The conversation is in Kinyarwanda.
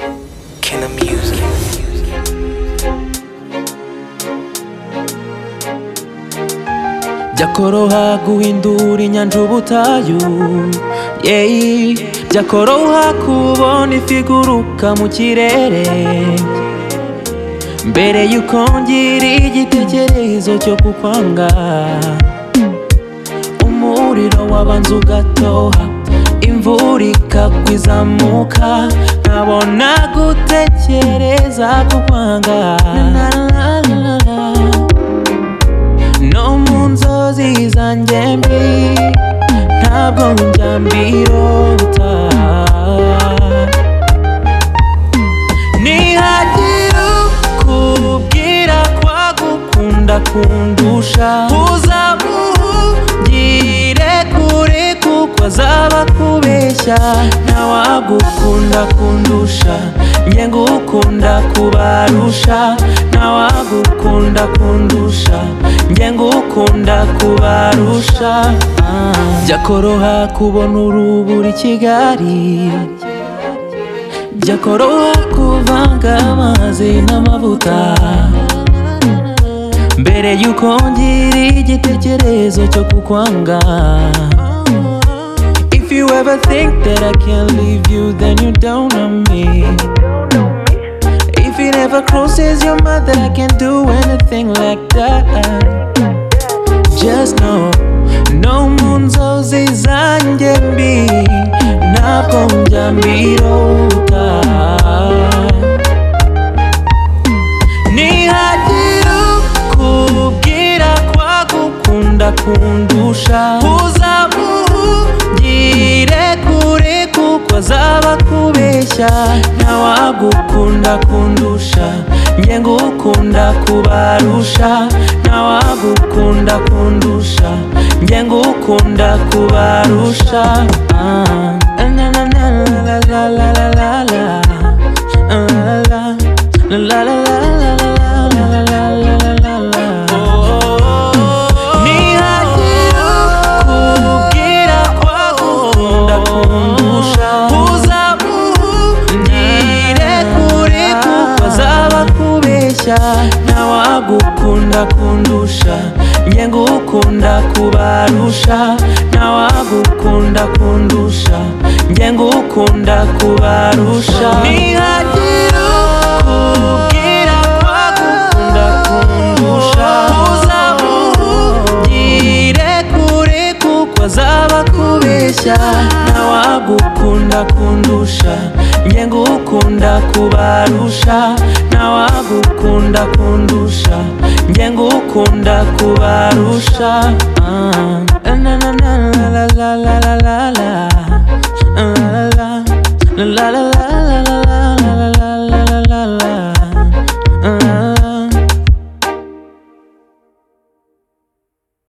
Can I music? byakoroha guhindura inyanja ubutayu yeyi byakoroha kubona ifi iguruka mu kirere mbere yuko ngira igitekerezo cyo kukwanga umuriro wabanza ugatoha imvura ikagwa izamuka nkabona gutekereza kukwanga no mu nzozi zanjye mbi ntabwo njya mbirota nihagira kubwira kwa gukunda kundusha uzamugire kure kuko azaba akubeshya ntawagukunda kundusha njye ngukunda kubarusha ntawagukunda kundusha njye ngukunda kubarusha byakoroha kubona urubura i kigali byakoroha kuvanga amazi n'amavuta mbere yuko ngira igitekerezo cyo kukwanga if you ever think that i can leave you then you don't know me if it ever crosses your mind that i can do anything like that just know no mu nzozi zanjye mbi ntabwo njya mbirota nihagira kubwira kwa gukunda kundusha uzamugire kure kuko azaba akubeshya ntawagukunda kundusha njye ngukunda kubarusha ntawagukunda kundusha njye ngukunda kubarusha Ah. Na, na, na, la, la, la, la, la, la. Ah, la, la. La, la, la, la, la, la, la, la, la, la, la, la. Nihagira kubwira kwa gukunda kundusha uzamugire kure kuko azaba akubeshya ntawagukunda kundusha njye ngukunda kubarusha ntawagukunda kundusha njye ngukunda kubarusha nihagira kubwira kwa gukunda kundusha uzamugire kure kuko azaba akubeshya ntawagukunda kundusha njye ngukunda kubarusha ntawagukunda kundusha njye ngukunda kubarusha Ah.